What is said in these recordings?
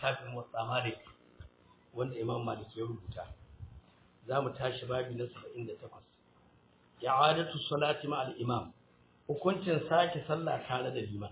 littafin Muwatta Malik wanda Imam Malik ya rubuta za mu tashi babi na 78 i'adatu salati ma al-imam hukuncin sake sallah tare da liman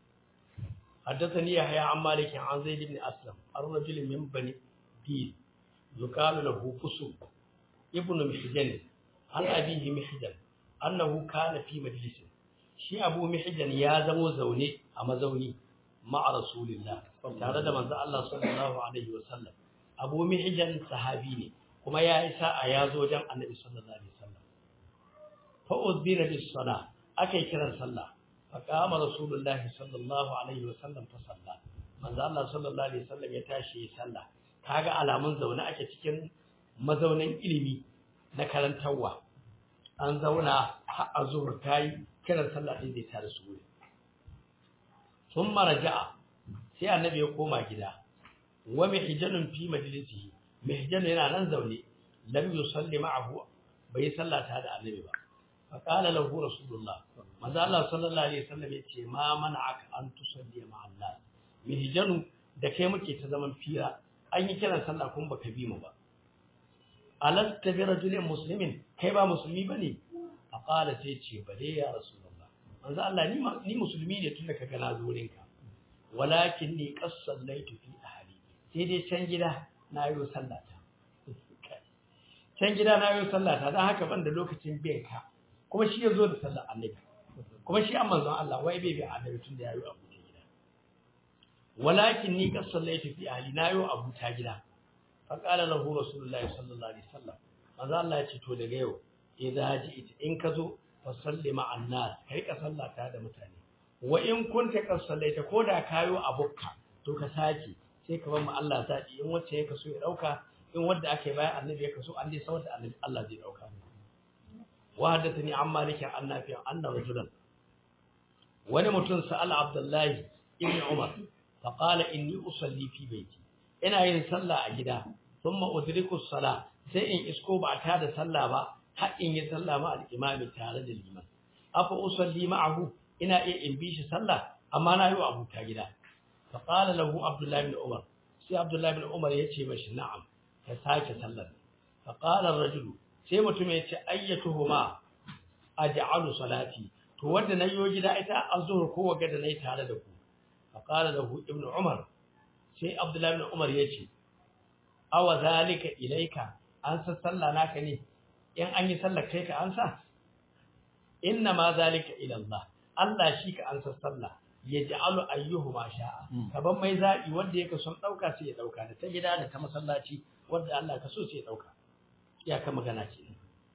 حدثني يحيى عن مالك عن زيد بن أسلم الرجل من بني ديل يقال له فسو ابن محجن عن أبيه محجن أنه كان في مجلس شي أبو محجن يا زمو زوني أما زوني مع رسول الله tare da manzo Allah sallallahu alaihi wasallam Abu Mihjan sahabi ne kuma ya isa a yazo wajen Annabi sallallahu alaihi wasallam fa udbira bis sala akai kiran sallah fa qama Rasulullah sallallahu alaihi wasallam fa salla manzo Allah sallallahu alaihi wasallam ya tashi ya sallah kaga alamun zaune ake cikin mazaunin ilimi na karantarwa an zauna har azhur tayi kiran sallah din da tare su wuri thumma raja'a sai annabi ya koma gida wa mihjanun fi majlisihi mihjan yana nan zaune lam yusalli ma'ahu bai sallata da annabi ba fa qala lahu rasulullah manzo Allah sallallahu alaihi wasallam ya ce ma mana'aka an tusalli ma'a Allah mihjanu da kai muke ta zaman fira an yi kiran sallah kun baka bi mu ba alasta bi rajulin muslimin kai ba musulmi bane fa qala sai ce bale ya rasulullah manzo Allah ni ni musulmi ne tunda kaga na zo wurinka walakin ni qassallaitu fi ahli sai dai can gida na yi sallata can gida na yi sallata dan haka ban da lokacin biyan ka kuma shi yazo da sallar annabi kuma shi an manzon Allah wai bai bi annabi tun da yayi abu ta gida walakin ni qassallaitu fi ahli na yi abu ta gida fa qala lahu rasulullahi sallallahu alaihi wasallam manzo Allah ya ce to daga yau idza ji'it in ka zo fa salli ma'an nas kai ka sallata da mutane wa in kunta qasallaita koda kayo abukka to ka saki sai ka bar mu Allah zaki in wacce ya kaso ya dauka in wanda ake bayan annabi ya kaso an dai sawar da annabi Allah zai dauka wa hadathani an malik an nafi anna rajulan wani mutum sa'al abdullahi ibn umar fa qala inni usalli fi baiti ina yin sallah a gida thumma udriku sala sai in isko ba ta da sallah ba har in yi sallah ma al-imami tare da liman afa usalli ma'ahu ina iya in bi shi sallah amma na yi wa abuta gida fa qala lahu abdullahi bin umar sai abdullahi bin umar yace mashi na'am ka sake sallar fa qala ar-rajulu sai mutum yace ayyatuhuma aj'alu salati to wanda na yi gida ita azhur ko waga da nayi tare da ku fa qala lahu ibn umar sai abdullahi bin umar yace awa zalika ilaika an sa sallah naka ne in an yi sallar kai ka ansa inna ma zalika ila Allah Allah shi ka ansa sallah ya ja'alu ayyuhu ma sha'a kaban mai zabi wanda yake son dauka sai ya dauka da ta gida da ta masallaci wanda Allah ka so sai ya dauka ya ka magana ce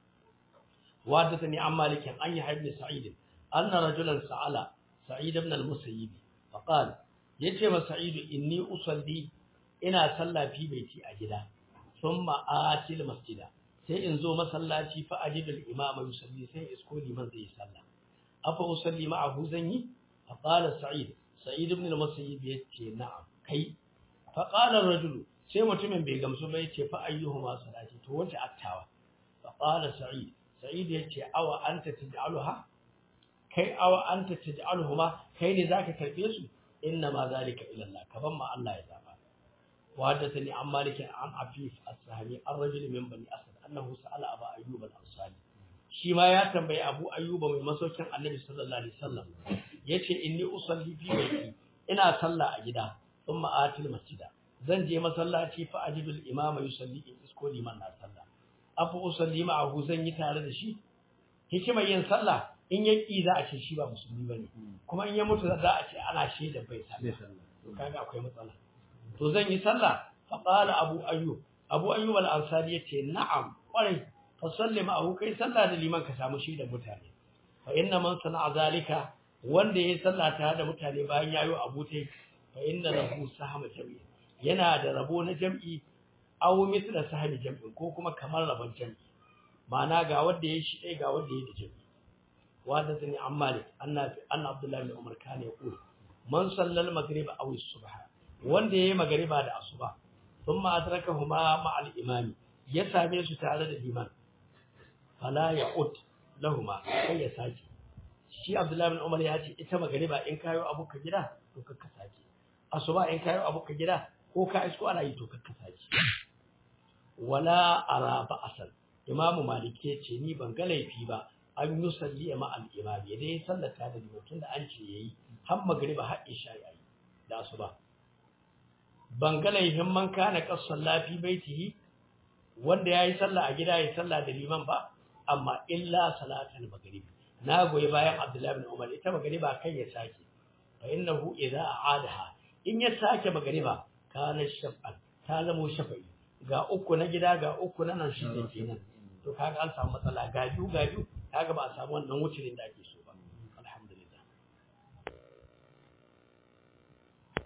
wadathani an malikin an yi ibn sa'id anna rajulan sa'ala sa'id ibn al-musayyib fa qala yace ma sa'id inni usalli ina sallah fi baiti a gida thumma atil masjida sai in zo masallaci fa ajidul imama yusalli sai isko liman zai sallah afa usalli ma'ahu zan yi fa qala sa'id sa'id ibn al-musayyib yace na'am kai fa qala ar-rajul sai mutumin bai gamsu ba yace fa ayyuhuma salati to wace attawa fa qala sa'id sa'id yace awa anta taj'aluha kai awa anta taj'aluhuma kai ne zaka karbe su inna ma zalika ila Allah kaban ma Allah ya zaba wa hadathani an malik an afif as-sahmi ar-rajul min bani asad annahu sa'ala aba ayyub al-ansari shi ma ya tambayi Abu Ayyuba mai masaukin Annabi sallallahu alaihi wasallam yace inni usalli fi baiti ina sallah a gida thumma atil masjida zan je masallaci fa ajidul imama yusalli in isko liman na sallah afa usalli ma'ahu zan yi tare da shi hikimar yin sallah in ya ki za a ce shi ba musulmi bane kuma in ya mutu za a ce ana shaida bai sallah to kaga akwai matsala to zan yi sallah fa qala abu ayyub abu ayyub al-ansari yace na'am kwarai fasalli ma'ahu kai sallah da liman ka samu shi da mutane fa inna man sana'a zalika wanda yayi sallah tare da mutane bayan yayo abutai fa inna lahu sahama jam'i yana da rabo na jam'i aw mithla sahami jam'i ko kuma kamar rabon jam'i ma'ana ga wanda yayi shi dai ga wanda yayi da jam'i wanda zani ammalik annabi anna abdullahi bin umar kana yaqul man sallal maghrib aw as-subha wanda yayi magriba da asuba thumma adrakahuma ma'al imami ya same su tare da liman fala ya'ud lahuma sai ya sake shi Abdullahi bin Umar ya ce ita magariba in kayo abu ka gida to ka sake asuba in kayo abu ka gida ko ka isko ana yi to kakka sace wala ara ba asal imamu maliki ya ce ni ban ga laifi ba an yi salli ma al imam ya dai sallata da limatin da an ce yayi har magriba har isha yayi da asuba ban ga laifin man kana qassan lafi baitihi wanda yayi sallah a gida yayi sallah da liman ba amma illa salatul maghrib na goyi bayan abdullahi bin umar ita magriba kai ya sake fa innahu idza aadaha in ya sake magriba kana shaf'an ta zamo shafa'i ga uku na gida ga uku na nan shi ne kenan to kaga an samu matsala ga biyu ga biyu kaga ba a samu wannan wucirin da ake so